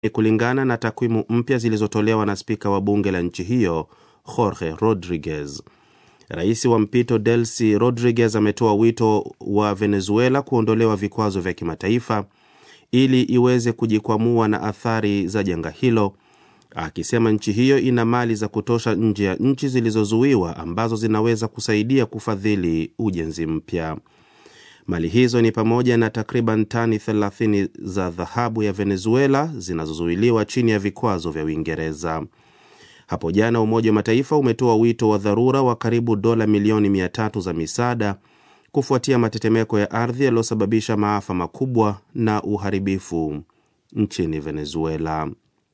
kulingana na takwimu mpya zilizotolewa na spika wa bunge la nchi hiyo Jorge Rodriguez. Rais wa mpito Delcy Rodriguez ametoa wito wa Venezuela kuondolewa vikwazo vya kimataifa ili iweze kujikwamua na athari za janga hilo, akisema nchi hiyo ina mali za kutosha nje ya nchi zilizozuiwa ambazo zinaweza kusaidia kufadhili ujenzi mpya. Mali hizo ni pamoja na takriban tani 30 za dhahabu ya Venezuela zinazozuiliwa chini ya vikwazo vya Uingereza. Hapo jana Umoja wa Mataifa umetoa wito wa dharura wa karibu dola milioni 300 za misaada kufuatia matetemeko ya ardhi yaliyosababisha maafa makubwa na uharibifu nchini Venezuela.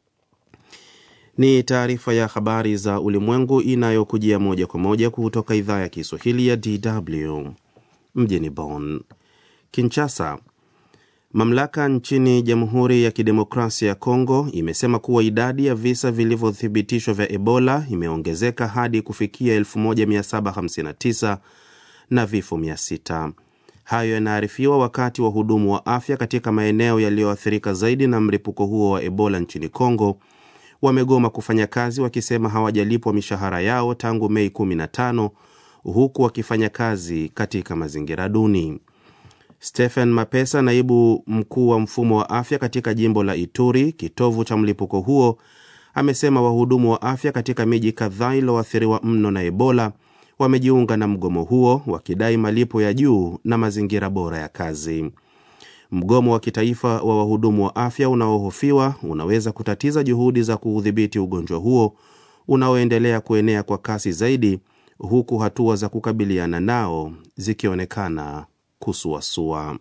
Ni taarifa ya habari za ulimwengu inayokujia moja kwa moja kutoka idhaa ya Kiswahili ya DW mjini Bonn. Kinshasa, mamlaka nchini Jamhuri ya Kidemokrasia ya Kongo imesema kuwa idadi ya visa vilivyothibitishwa vya Ebola imeongezeka hadi kufikia 1759 na vifo 600. Hayo yanaarifiwa wakati wahudumu wa afya katika maeneo yaliyoathirika zaidi na mlipuko huo wa Ebola nchini Kongo wamegoma kufanya kazi wakisema hawajalipwa mishahara yao tangu Mei 15 huku wakifanya kazi katika mazingira duni. Stephen Mapesa, naibu mkuu wa mfumo wa afya katika jimbo la Ituri, kitovu cha mlipuko huo, amesema wahudumu wa afya katika miji kadhaa iliyoathiriwa mno na Ebola wamejiunga na mgomo huo wakidai malipo ya juu na mazingira bora ya kazi. Mgomo wa kitaifa wa wahudumu wa afya unaohofiwa unaweza kutatiza juhudi za kuudhibiti ugonjwa huo unaoendelea kuenea kwa kasi zaidi, huku hatua za kukabiliana nao zikionekana kusuasua.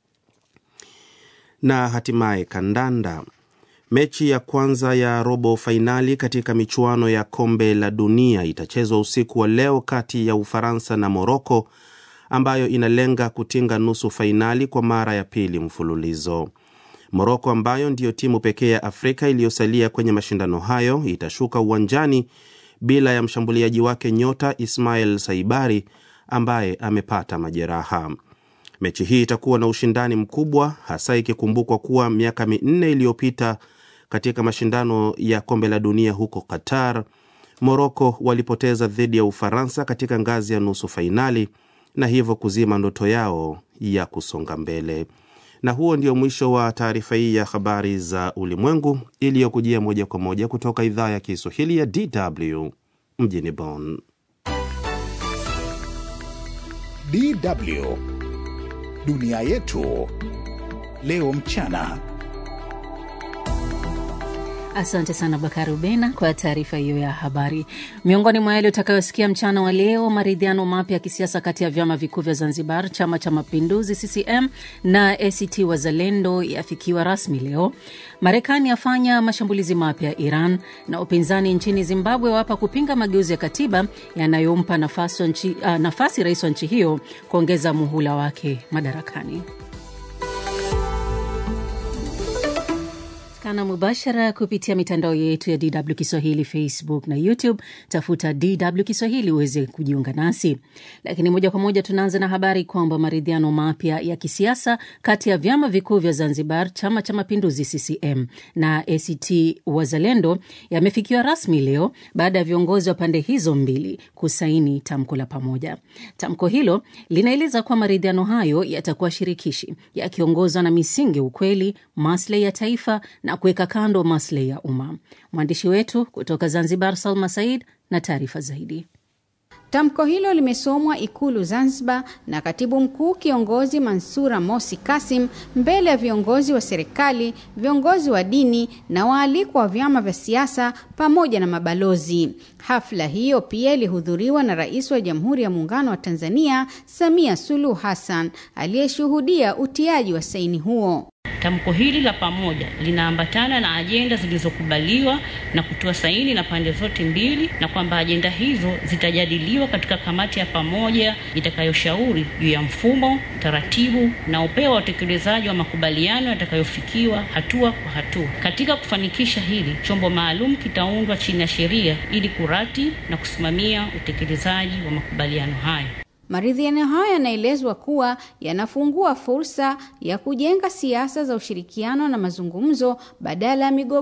Na hatimaye kandanda. Mechi ya kwanza ya robo fainali katika michuano ya kombe la dunia itachezwa usiku wa leo kati ya Ufaransa na Moroko ambayo inalenga kutinga nusu fainali kwa mara ya pili mfululizo. Moroko ambayo ndiyo timu pekee ya Afrika iliyosalia kwenye mashindano hayo itashuka uwanjani bila ya mshambuliaji wake nyota Ismail Saibari ambaye amepata majeraha. Mechi hii itakuwa na ushindani mkubwa, hasa ikikumbukwa kuwa miaka minne iliyopita katika mashindano ya kombe la dunia huko Qatar, Moroko walipoteza dhidi ya Ufaransa katika ngazi ya nusu fainali na hivyo kuzima ndoto yao ya kusonga mbele. Na huo ndio mwisho wa taarifa hii ya habari za ulimwengu iliyokujia moja kwa moja kutoka idhaa ya Kiswahili ya DW mjini Bonn. DW dunia yetu leo mchana. Asante sana Bakari Ubena kwa taarifa hiyo ya habari. Miongoni mwa yale utakayosikia mchana wa leo, maridhiano mapya ya kisiasa kati ya vyama vikuu vya Zanzibar, chama cha mapinduzi CCM na ACT Wazalendo yafikiwa rasmi leo. Marekani yafanya mashambulizi mapya Iran, na upinzani nchini Zimbabwe wapa kupinga mageuzi ya katiba yanayompa nafasi, nchi, uh, nafasi rais wa nchi hiyo kuongeza muhula wake madarakani. kana mubashara kupitia mitandao yetu ya DW Kiswahili, Facebook na YouTube. Tafuta DW Kiswahili uweze kujiunga nasi. Lakini moja kwa moja tunaanza na habari kwamba maridhiano mapya ya kisiasa kati ya vyama vikuu vya Zanzibar, chama cha mapinduzi CCM na ACT Wazalendo yamefikiwa rasmi leo baada ya viongozi wa pande hizo mbili kusaini tamko la pamoja. Tamko hilo linaeleza kuwa maridhiano hayo yatakuwa shirikishi, yakiongozwa na misingi ya ukweli, maslahi ya taifa na kuweka kando maslahi ya umma. Mwandishi wetu kutoka Zanzibar, Salma Said, na taarifa zaidi. Tamko hilo limesomwa Ikulu Zanzibar na katibu mkuu kiongozi Mansura Mosi Kasim mbele ya viongozi wa serikali, viongozi wa dini na waalikwa wa vyama vya siasa pamoja na mabalozi. Hafla hiyo pia ilihudhuriwa na Rais wa Jamhuri ya Muungano wa Tanzania Samia Suluhu Hassan aliyeshuhudia utiaji wa saini huo. Tamko hili la pamoja linaambatana na ajenda zilizokubaliwa na kutoa saini na pande zote mbili, na kwamba ajenda hizo zitajadiliwa katika kamati ya pamoja itakayoshauri juu ya mfumo, taratibu na upeo wa utekelezaji wa makubaliano yatakayofikiwa hatua kwa hatua. Katika kufanikisha hili, chombo maalum kitaundwa chini ya sheria ili kurati na kusimamia utekelezaji wa makubaliano hayo. Maridhiano hayo yanaelezwa kuwa yanafungua fursa ya kujenga siasa za ushirikiano na mazungumzo badala ya migogoro